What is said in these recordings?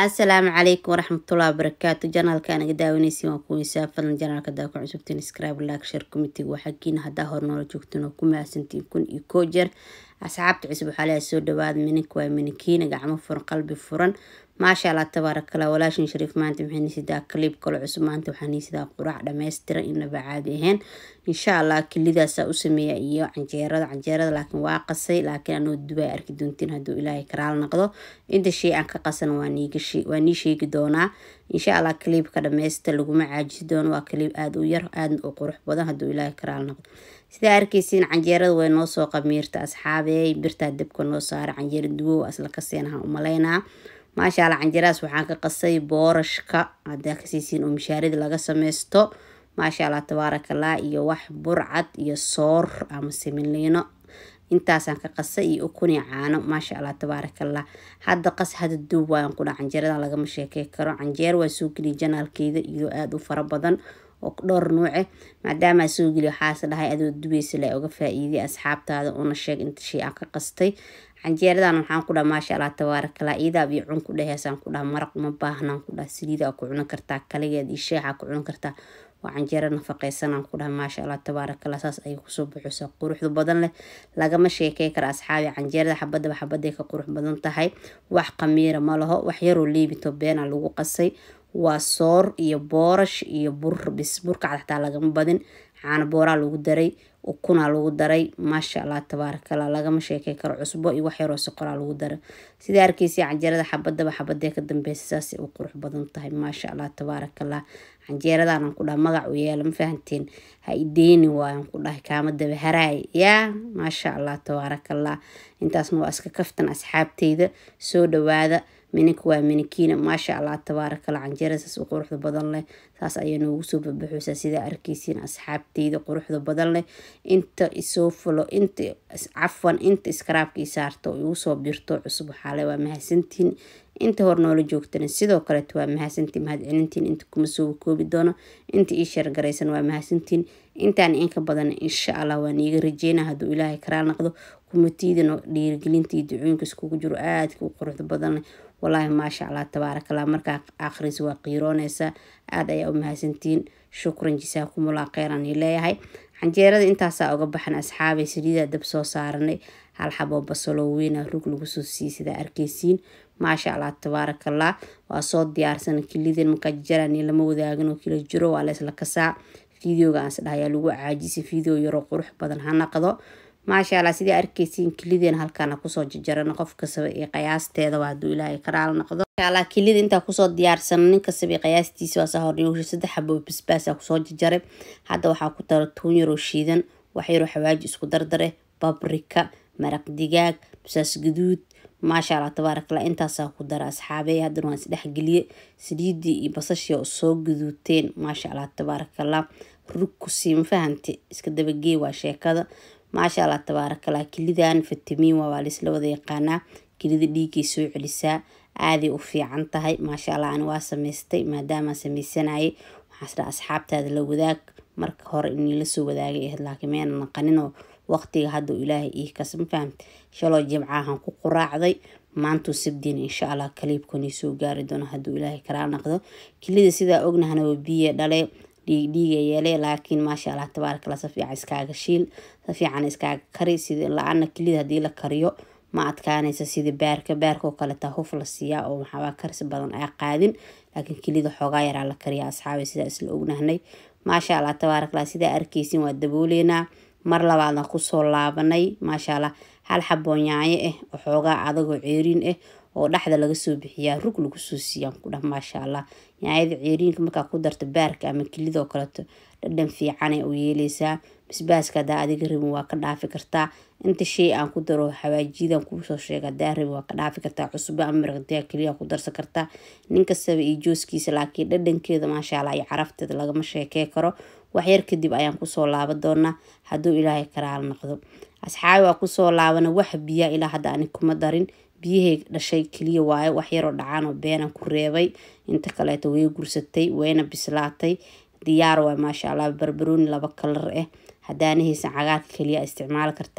asalaamu calaykum waraxmatullahi wabarakaatu janaalka anaga daawanaysi waan kuweysaa fadlan janaalka daa ku cusubtiin scribe like share committee waa xaggiina haddaa hor noola joogtiin oo ku mahadsantiin kun iyo koo jeer asxaabta cusub waxaa leeyahay soo dhawaada minink waa minikiina gacmo furan qalbi furan maasha allah tabaarakallah walaashin shariif maanta maxay niisidaa kaliib kale cusub maanta waxaa niisidaa quraac dhammaystiran inaba caadi ahayn insha allah kilidaasaa u sameeya iyo canjeerada canjeerada laakiin waa qasay laakiin anoo dubay arki doontiin hadduu ilaahay karaal noqdo inta shay aan ka qasan waa nii sheegi doonaa insha allah kaliibka dhammaysta laguma caajisi doono waa kaliib aada u yar aadna u qurux badan hadduu ilaahay karaal noqdo sidaa arkeysiin canjeerada way noo soo qamiirta asxaabey birtaa dabka noo saara canjeera duwow asla kaseenaha umalaynaa maasha allah canjeeradaas waxaan ka qasay boorashka hadaa kasiisiin oo mishaaradii laga sameysto maasha allah tabaarakallah iyo wax burcad iyo soor ama similiino intaasaan ka qasay iyo ukuni caano maasha allah tabaarakallah hadda qas hada duub waayan kudha canjeeradan lagama sheekey karo canjeer waa soo geliya janaalkeeda iyadoo aada u fara badan oo dhowr nuuce maadaamaa soo geliya waxaase dhahay adoo dubaysa la oga faa-iiday asxaabtaada una sheeg inta shay aan ka qastay canjeeradan waxaan ku dhaha maasha allah tabaarakallah iidaab iyo cun ku dhaheysaan ku dhaha maraq uma baahnaan ku dhaha saliida ku cunan kartaa kaligeed iyo sheexaa ku cunan kartaa waa canjeero nafaqeysanaan ku dhaha maasha allah tabaarakallah saas ayay kusoo buxusaa quruxda badan leh lagama sheekey kara asxaabi canjeerada xabadaba xabaday ka qurux badan tahay wax qamiira ma laho wax yaroo leebito beena lagu qasay waa soor iyo boorash iyo bur bis burkacad xataa lagama badin caano booraa lagu daray ukunaa lagu daray maasha allah tabaarakallah lagama sheekey karo cusbo iyo wax yaroo soqoraa lagu daray sidaa arkeysa canjeerada xabadaba xabadee ka dambeysa saasay u qurux badan tahay maasha allah tabaarakallah canjeeradaanan ku dhaha magac u yeela ma fahanteen ha ideeni waayan ku dhahay kaama daba haraay yaa maasha allah tabaarakallah intaasna waa iska kaftan asxaabteyda soo dhawaada mininka waa minikiina maasha allah tabaarakallah canjeerada saas u quruxda badan leh saas ayaa noogu soo babaxuysaa sidaa arkeysiin asxaabteyda quruxda badan leh inta isoo fulo inta cafwan inta iskaraabka i saarto oo igu soo birto cusub waxaale waa mahadsantiin inta hor noola joogtana sidoo kaleeto waa mahadsantiin mahadcelintiin inta kuma soo koobi doono inta ii sheergaraysan waa mahadsantiin intaan inka badan insha allah waan iiga rajeyna hadduu ilaahay karaal noqdo kumatiidana dhiirigelintii ducooyinka iskugu jiro aadka u quruxda badan leh walaahi maasha allah tabaarakallah markaa akhris waa qiirooneysa aada ayaa u mahadsantiin shukran jasaakumullah kheyran i leeyahay canjeerada intaasaa uga baxan asxaabay saliidaa dab soo saaranay hal xaboo basaloo weyna rug lagu soo siiyey sidaa arkeysiin maasha allah tabaarakallah waa soo diyaarsana kilideen markaa jajarani lama wadaagin oo kila jiro waa leesla kasaa videoga aanse dhahayaa lagu caajisay video yaroo qurux badan ha naqdo maasha allah sidai arkeysiin kilideen halkaana kusoo jajarana qof kastaba iyo qiyaasteedaba hadduu ilaahay karaal noqdo maashaalla kilida intaa kusoo diyaarsana nin kastaba qiyaastiisa waa saa horniyuusha saddex xabo basbaasa kusoo jajaray hadda waxaa ku tara tuun yaroo shiidan wax yaroo xawaaji isku dardare babrika maraq digaag basaas gaduud maasha allah tabaarakallah intaasaa ku dara asxaabey haddana waan isdhexgeliye saliidii iyo basashii oo soo gaduuteen maasha allah tabaarakallah rug kusii ma fahamte iska dabagee waa sheekada maasha allah tabaarakallah kilidan fitamiin waa waa laisla wada yaqaanaa kilida dhiigay soo celisaa aaday u fiican tahay maasha allah ani waa sameystay maadaamaa sameysanayay waxaasdha asxaabtaada la wadaag marka hore inii lasoo wadaagay ahayd laakiin meena naqaninoo waqtiga hadda ilaahay ii kas ma fahamte shaloo jimcahan ku quraacday maantuu sabdiin insha allah kaliibkani soo gaari doono hadduu ilaahay karaal naqdo kilida sidaa ognahana waa biya dhale dhiigdhiiga yeele laakiin maasha allah tabaarakallah si fiican iskaaga shiil si fiican iskaaga kari sida la-aana kilida haddii la kariyo ma adkaanaysa sida baarka baarka oo kaleta huf la siiyaa oo maxaabaa karsi badan aa qaadin laakiin kilida xoogaa yaraa la kariyaa asxaabay sidaa isla ognahnay maasha allah tabaarakallah sidaa arkeysin waa dabooleynaa mar labaadna kusoo laabanay maasha allah hal xaboo yaanyo ah oo xoogaa adagoo ceeriin ah oo dhexda laga soo bixiyaa rug lagu soo siiyaan ku dhah maasha allah yaanyada ceeriinka markaa ku darta baarka ama kilidoo kaleeto dhadhan fiicana u yeeleysaa basbaaska hadaa adiga rabin waa ka dhaafi kartaa inta shay aan ku daro xawaajiyadan kuusoo sheega hadaa rabin waa ka dhaafi kartaa cusbo ama maraqdiyaa keliya ku darsan kartaa nin kastaba iyo jooskiisa laakiin dhadhankeeda maasha allah iyo carafteeda lagama sheekey karo waxyar kadib ayaan kusoo laaban doonaa hadduu ilaahay karaal noqdo asxaabi waa kusoo laabana wax biyaa ilaa hadda ani kuma darin biyahay dhashay keliya waaye wax yaroo dhacaan oo beenan ku reebay inta kaleeto way gursatay wayna bislaatay diyaar waay maasha allah barbarooni laba kalar ah hadaanahaysan cagaarka keliya isticmaali kartaa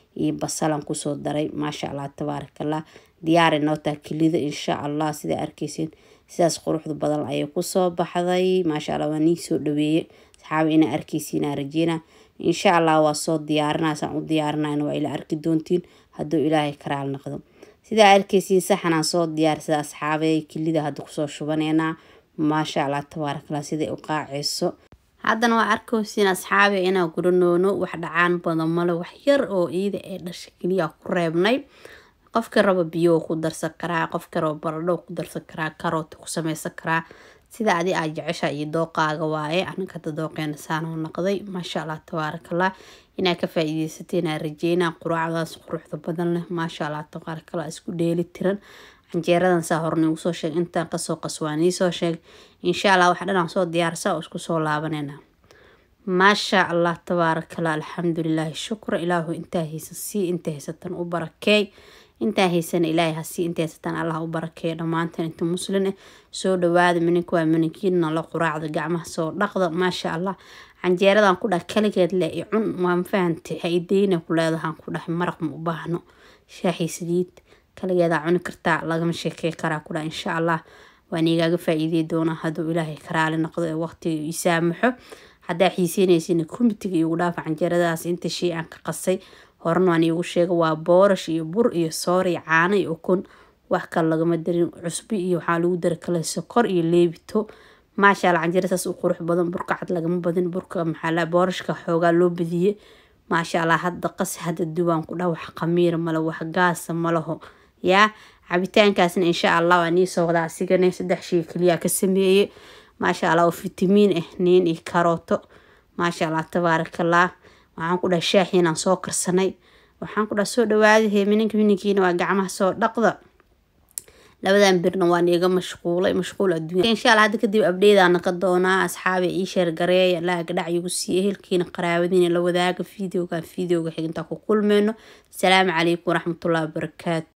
iyo basalan kusoo daray maasha allah tabaarakallah diyaari nootaa kelida insha allah sidaa arkeysin sidaas quruxda badan ayay kusoo baxday maasha allah waa nii soo dhaweeye asxaabi inaa arkeysiinaa rajeyna insha allah waa soo diyaarinaa saan u diyaarinayna waa ila arki doontiin hadduu ilaahay karaal noqdo sidaa arkeysiin saxanaan soo diyaarsada asxaabey kelida hadda kusoo shubaneynaa maasha allah tabaarakallah siday u qaaceyso haddana waa arkeysiin asxaabi inaa guranoono wax dhacaan badan male wax yar oo iida ee dhasha keliya ku reebnay qofka raba biyo ku darsan karaa qofka raba baradho ku darsan karaa karoota ku sameysan karaa sida adi aad jecesha iyo dooqaaga waaye anaga hada dooqeena saanoo noqday maasha allah tabaarakallah inaa ka faa-iideysateen aa rajeynaa quraacdaas quruxda badan leh maasha allah tabaarakallah isku dheeli tiran canjeeradan saa hore niigu soo sheeg intaan kasoo qas waa niisoo sheeg insha allah wax dhanaan soo diyaarsa oo isku soo laabanayna maasha allah tabaarakallah alxamdulilaahi shukra ilaahu intaa haysan sii inta haysatan u barakeey intaa haysana ilaahay hasii inta haysatan allah u barakeeyo dhammaantan inta muslin ah soo dhawaada minink waa mininkiina la quraacda gacmaha soo dhaqda maasha allah canjeeradan ku dhah kaligeed le i cun waa mafahante haideyna ku leedahaan ku dhahay maraq ma u baahno shaaxii saliid kaligeedaa cuni kartaa lagama sheekey karaa ku dhah insha allah waan igaaga faa-iidey doonaa hadduu ilaahay karaali noqdo ee waqtiga ii saamaxo haddaa xiiseynaysin komitiga iigu dhaafa canjeeradaas inta shay aan ka qasay horena waan iigu sheega waa boorash iyo bur iyo soor iyo caano iyo ukun wax kale lagama darin cusbi iyo waxaa lagu dara kale sokor iyo leebito maasha alla canjeera saas u qurux badan burka cad lagama badin burka maxaa boorashka xoogaa loo badiye maasha allah hadda qas hadda duwaan ku dhah wax qamiira male wax gaasa malaho yaa cabitaankaasna insha allah waa nii soo wadaa asigana saddex shay keliya ka sameeye maasha allah oo fitamiin ah niin iyo karooto maasha allah tabaarakallah waxaan ku dhaha shaaxiinaan soo karsanay waxaan ku dhaha soo dhawaadahe mininka mininkiina waa gacmaha soo dhaqda labadan birna waan iga mashquulay mashquul adduunya insha allah hadda kadib abdheydaan naqa doonaa asxaabi ii sheer gareeya laaga dhac igu siiya ehelkiina qaraabadiina la wadaaga videogan videoga xigintaa ku kulmeyno asalaamu calaykum waraxmatullahi wabarakaatu